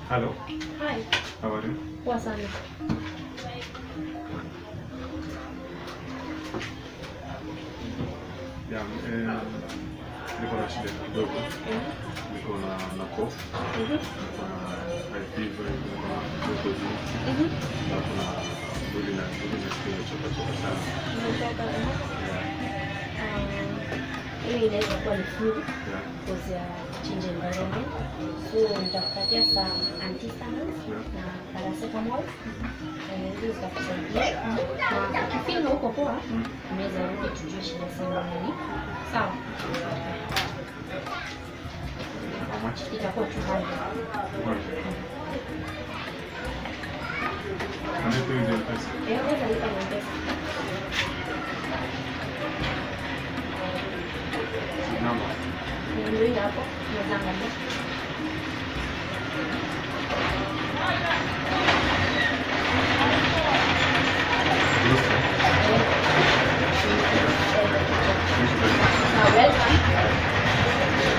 Hello, Hi, how are you? poa sana. Yeah, eh, niko na shida kidogo. Niko na na cough, Mhm, niko na high fever, niko na joto juu, mhm. na kuna mwili na mwili nasikia imechoka choka sana. Nimetoka, mhm. Yeah, Um, Hii inaweza kuwa ni flu yeah, because ya change environment. So nitakupatia some antihistamines yeah. na paracetamol. Eh, Hizo zitakusaidia. Na ukifeel huko poa, Mm. unaweza rudi tujue shida zenu nini. Sawa, How much? itakuwa 200. Can I pay with your pesa? Eh, unaweza lipa na M-Pesa. Number. Ndio hiyo hapo, unaweza angalia. Yes, sir. Thank you very much. Na welcome.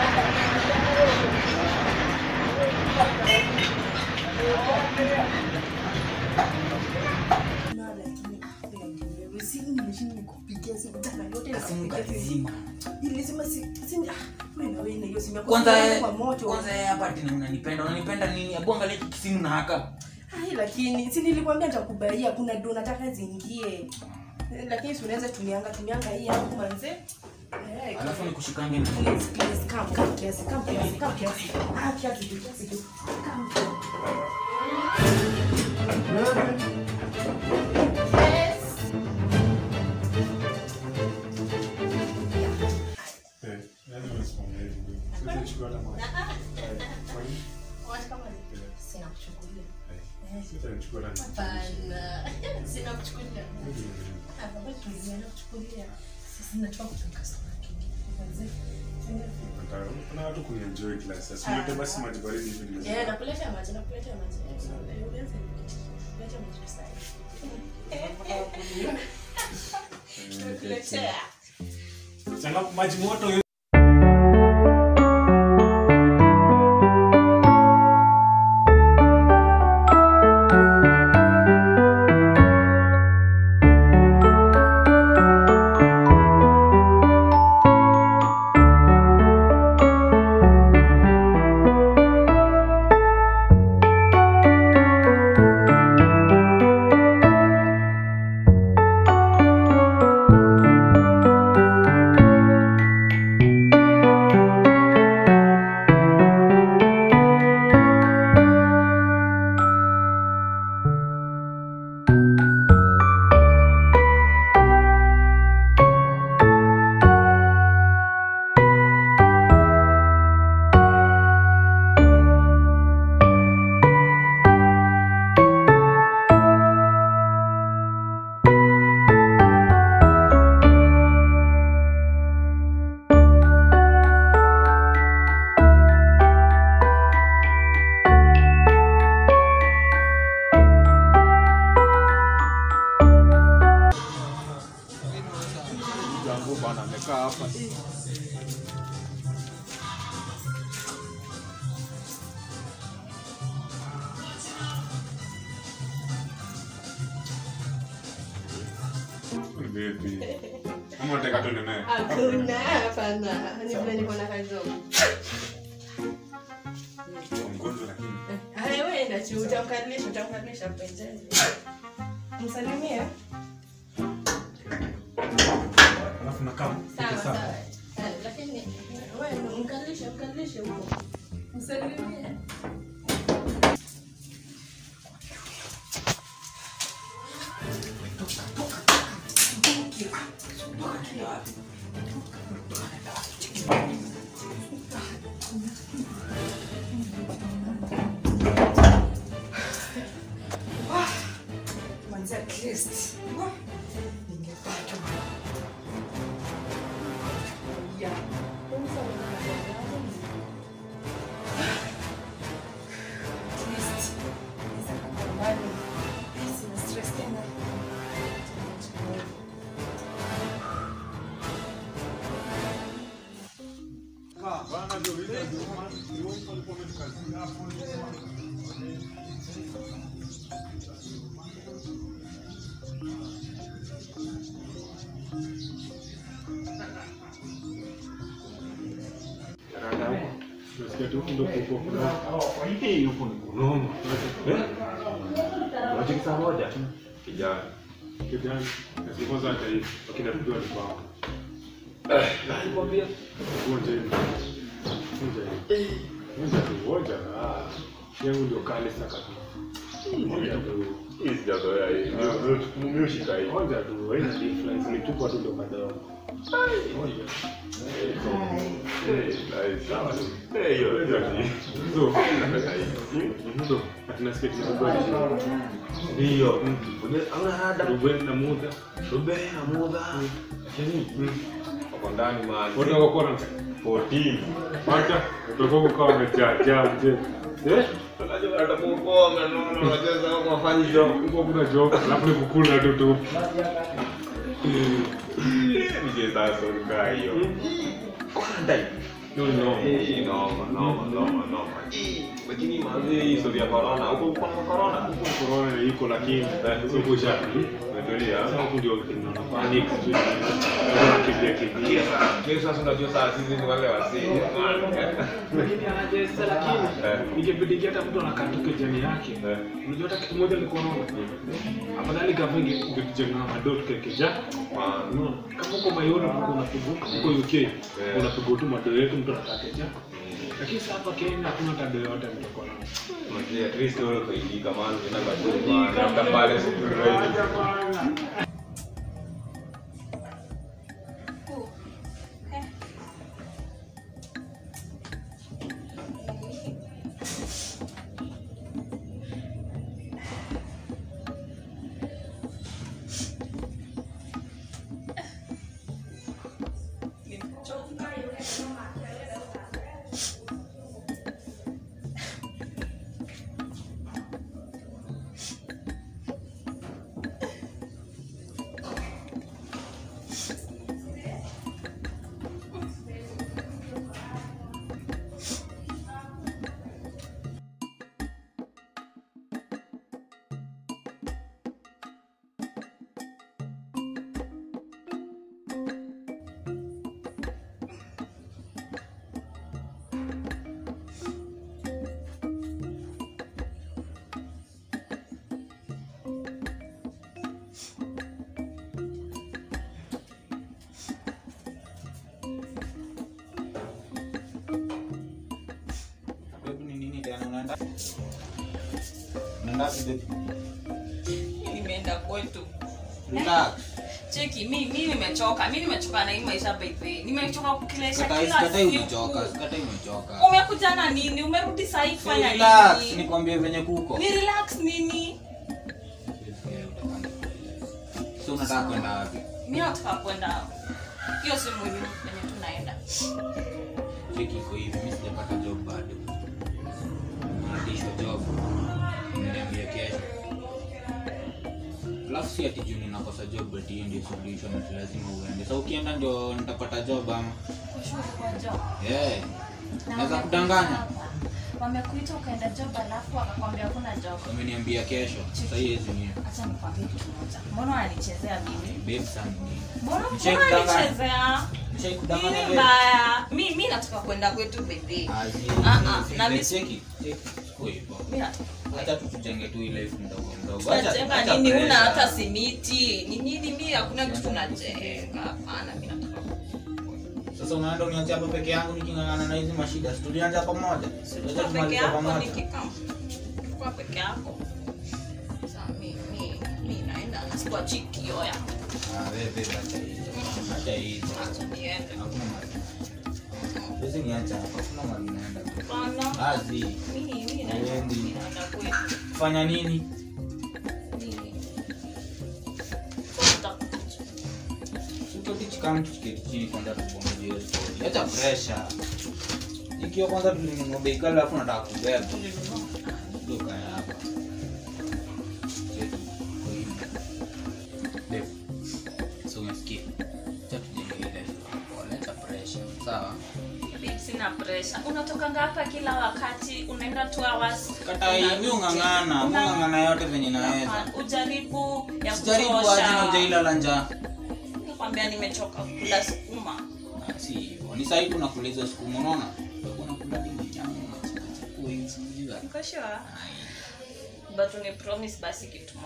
kwanza kwanza yeye hapa ati unanipenda unanipenda nini hebu angalia hiki kisimu na haka Ai, lakini si nilikwambia nitakubaia kuna do nataka ziingie Eh, lakini si unaweza tumianga tumianga hii hapo manze Eh, alafu nikushikange na please, please, come, come kiasi, come kiasi, come kiasi. Ah, kiasi tu, kiasi tu. Come. Yes. Eh, yaani unasimamia hivi ndio. Siwezi kuchukua hata moja. Eh, kwa nini? Eh, Sina kuchukulia. eh, sitanichukua hata moja. Hapana. Sina kuchukulia. Hivi ndio. Hapa bado tuliziana kuchukulia. Sisi natoka kutoka sana kingi. Manze. Nataka- kuna watu kunienjoy kila saa. Si ulete basi maji baridi hivi ndio. Eh, nakuletea maji, nakuletea maji. Eh, ulianza kuleta maji tu sasa. Nakuletea. Changa maji moto hiyo. Jambo bana amekaa hapa. Baby. Kama unataka tuende naye. Hakuna, hapana. Ni vile niko na kazi zangu. Mgonjwa lakini. Haya, wewe enda tu, utamkaribisha, utamkaribisha mpenzi. Msalimie. Alafu nakaa. Sawa, sawa. Eh, Lakini wewe mkaribishe, mkaribishe huko. Msalimie. Manzi at least. Ningepata. Yeah. At least. Naweza kukaa mbali. Sina stress tena. Bana ndio vile ndio maana ndio walikuwa wametukazia hapo. tu ndio kuko hii huko ni kunoma eh Unachiki saa moja? Kijana. kijana na kwanza hata hivi wakina tujua ni kwao Nakwambia. Ngoja hivi. Ngoja hivi. Ngoja tu, ngoja. Ah, yangu ndio kale saka tu. Ngoja tu. Hii sijazoea hii. Ndio mimi ushika hii. Ngoja tu, haina difference. Ni tupo tu ndo kadogo. Ngoja. Eh, nice. Sawa tu. Eh, hiyo hiyo ni. So, Napenda hii. so, atina sketi ni kubwa. Ndio. Hauna hada. Ruben na muda. Rubea muda. Lakini wako ndani man. Wote wako kona. 14. Wacha, utakuwa kukaa umejaa jaa mzee. Eh? Unajua atakuokoa maneno unacheza kama wafanyi job. Huko kuna joke, alafu ni kukula tu tu. Nije sasa ukaa hiyo. Kwanza No, no. Eh, noma noma noma noma. Eh, Lakini mazee hii story ya corona, huko kuna corona. Corona iko lakini sio kusha. Umetulia. Sasa huku ndio tunaona panic sijui. Kimbia kimbia. Kia sasa, kia sasa unajua saa sisi ni wale wasii. Lakini anajesa lakini Eh. ikibidi hata mtu anakaa tu kijani yake. Eh. Unajua hata kitu moja ni corona. Afadhali gava ingetujenga madot kekeja. Man. Kama uko Mayolo uko unapiga uko UK unapiga tu mado yetu mtu anatakeja. Lakini sasa hapa Kenya hakuna tado yote mtu corona. Unajua at least wewe ukaidika man, unaenda bado man. Labda pale siku ready. Babe, ni nini tena unaenda? Unaenda wapi babe? nimeenda kwetu Relax. cheki mi mi nimechoka mi nimechoka na hii maisha baby nimechoka kukilesha Sikatai kila sikatai siku umechoka, sikatai umechoka. umekuja na nini umerudi sahii kufanya Relax, nini nikwambie venye kuko. ni relax nini So unataka kwenda wapi? mi nataka kwenda hiyo si muhimu penye tunaenda Cheki iko hivi, mimi sijapata job bado. Naitishwa job. Nimeniambia kesho. Alafu si ati juu ninakosa job ati hiyo ndio solution ati lazima uende. So ukienda ndio nitapata job ama? Ushuru kwa job. Eh. Na Naweza wame- kudanganya. wamekuita ukaenda job alafu wakakwambia hakuna job Wameniambia kesho. Sasa hizi ni acha nikwambie kitu moja mbona wananichezea mimi babe sana ni. mbona Nicheki mbona kudanganya. wananichezea Nishai nini kudanganya babe. mbaya mi mi nataka kwenda kwetu baby Azi. Ah, ah, na mi- Cheki, cheki. Siko hivyo. mi nataka Acha tu tujenge tu ile life mdogo mdogo. Acha- tunajenga acha nini una pressure. hata simiti ni nini mi hakuna kitu najenga hapana mi nataka Sasa unaenda uniache hapa peke yangu niking'ang'ana na hizi mashida. Si tulianza pamoja. Sasa Kwa peke tumalize yako pamoja. nikikaa kwa peke yako Sasa mi mi mi naenda sikuachi kioya Ah, wewe babe, acha hizo. Acha hizo. acha niende Hakuna mahali. Hizi niacha hapa. Hakuna mahali naenda. Hapana. Azi. Mi mi naenda Haiendi. mi naenda kwetu Fanya nini? Nini? Tutotich kama tukiketi chini kwanza tubongeje hiyo story. Acha pressure. Ikiwa kwanza tulinunua bei kali alafu nataka kubeba. Ndio kaya hapa. Cheki, kwa hivi. Babe, so umesikia? Acha tujenge ile pole, acha pressure. Sawa? Babe, sina pressure unatokanga hapa kila wakati unaenda two hours Katai, mi ung'ang'ana, mi Una- ung'ang'ana yote venye naweza. Hapana, ujaribu ya Sijaribu aje na kutosha ujaila njaa. nakwambia nimechoka kula sukuma Ah, Si hivyo. Ni sahi tunakula hizo sukuma unaona? Utakuwa unakula hadi nyama. Uko sure? But uni promise basi kitu.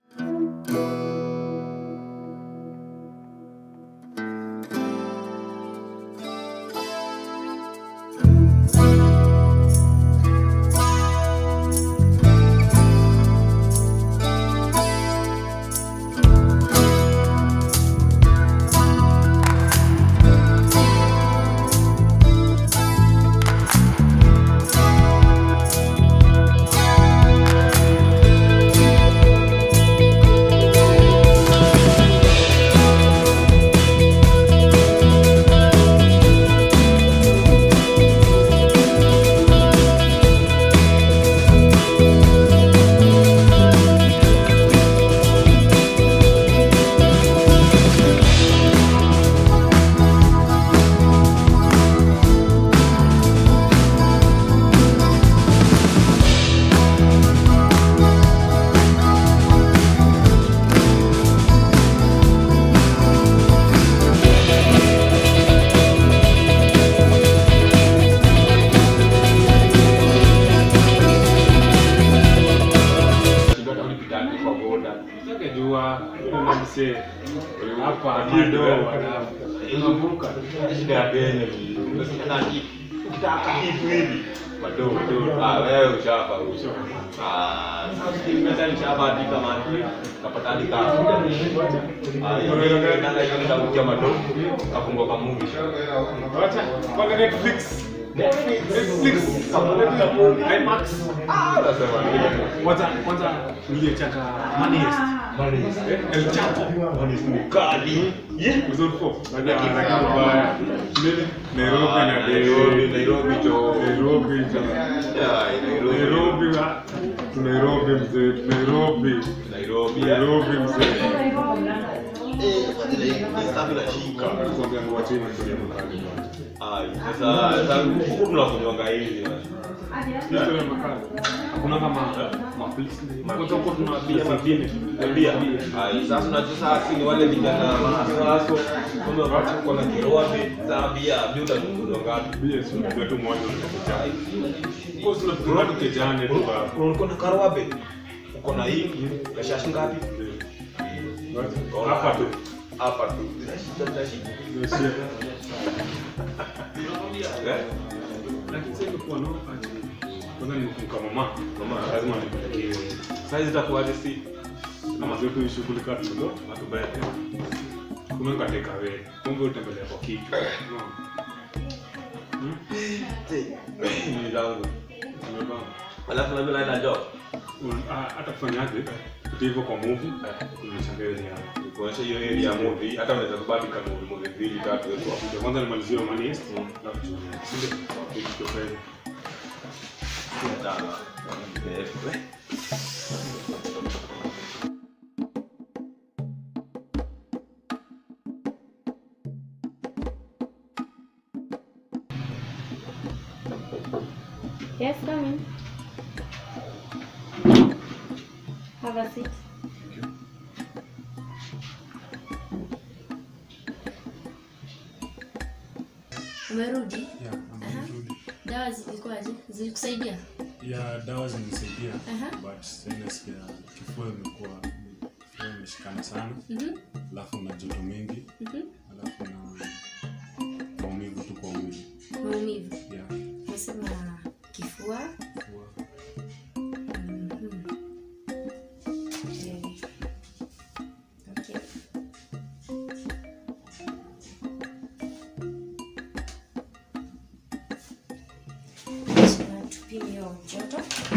Kidogo ulipita kwa boda. Singejua yule msee hapa mado wanafu. Unavuka. Shida ya Kenya ni unasikia na hii. Ukitaka kitu hivi. Madogo madogo. Ah, wewe ushapa usho. Ah, sasa nimeta nishapa hadi kama kapata hadi kama. Ah, hiyo ndio ndio ndio ndio madogo. Kafungwa kwa movie. Wacha kwa Netflix. Netflix. IMAX. Ah, nasema nini? Kwanza kwanza niliyechaka Money Heist. Eh, El Chapo. Kali. Episode 4. Baada ya mbaya. Nini? Nairobi na Nairobi, Nairobi jo. Nairobi. Yeah, Nairobi. Nairobi. wa- tu Nairobi mzee. Nairobi. Nairobi. Nairobi mzee. Eh, hii stuff inashika. Kuambia mwacheni story ya makali. Ai, sasa sasa huku tunakunywanga hivi. Story ya makali. Hakuna kama maflix. Kwanza huko tuna bia zingine. Bia. Ai, sasa unajua sasa ni wale vijana waso. Kumbe wakati uko na kiroa za bia, bia utakunywa ngapi? Bia si ndio tu mmoja unachojali. Kwa sababu tunakuwa tukijane tu ba. Uko na karoabe. Uko na hii, na shashi ngapi? Hapa tu. Hapa tu. Zinashika zinashika. Eh? Lakini sasa imekuwa no ati. Kwanza nimekumbuka mama. Mama. lazima nipelekee. Sasa zitakuwaje si? Kama zetu shughuli kama tulo, atubete. Kuna ngateka wewe. Kumbe utembelea kwa kichwa. Unaona? Hmm? Ni zangu. Umebamba. Alafu na mimi naenda job. Un- ah, hata kufanyaje kutia hivyo kwa movie unanishangaa ni hapo Kuonyesha hiyo area ya movie, hata unaweza kubaki kama movie movie mbili tatu hizo. Ndio kwanza nimalizie hiyo money heist alafu tuone sinde kitu kwa hiyo Sawa. Eh, Yes, come in. Have a seat. Umerudi? Yeah, Aha. amerudi. Dawa zilikuwaje? Zilikusaidia? ya dawa zimenisaidia Aha. but sasa nasikia kifua imekuwa kifua imeshikana sana Mhm. alafu na joto mingi Mhm. alafu na maumivu tu kwa mwili Maumivu. yeah, Nasema kifua. kifua Mhm. Okay. Okay. Sasa tupime hiyo joto.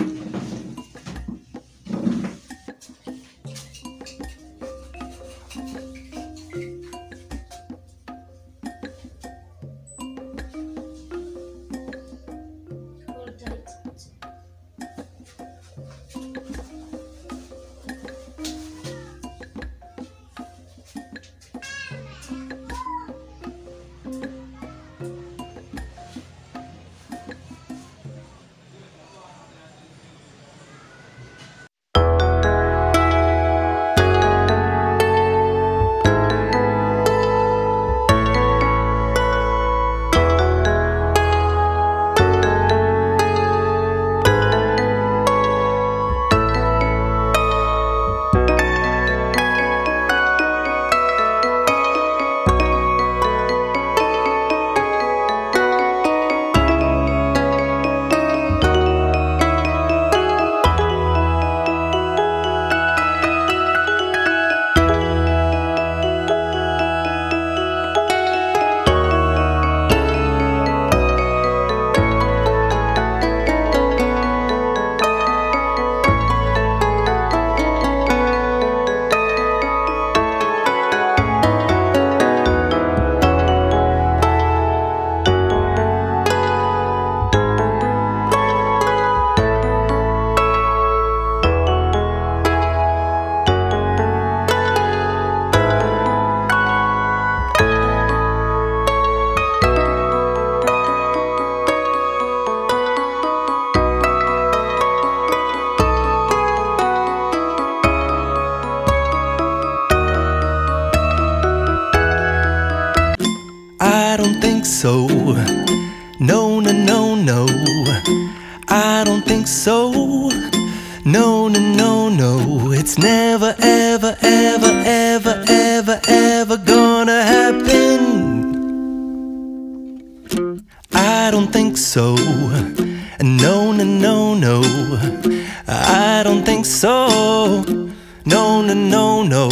Hold tight. think so. No, no, no, no. I don't think so. No, no, no, no. It's never, ever, ever, ever, ever, ever gonna happen. I don't think so. No, no, no, no. I don't think so. No, no, no, no.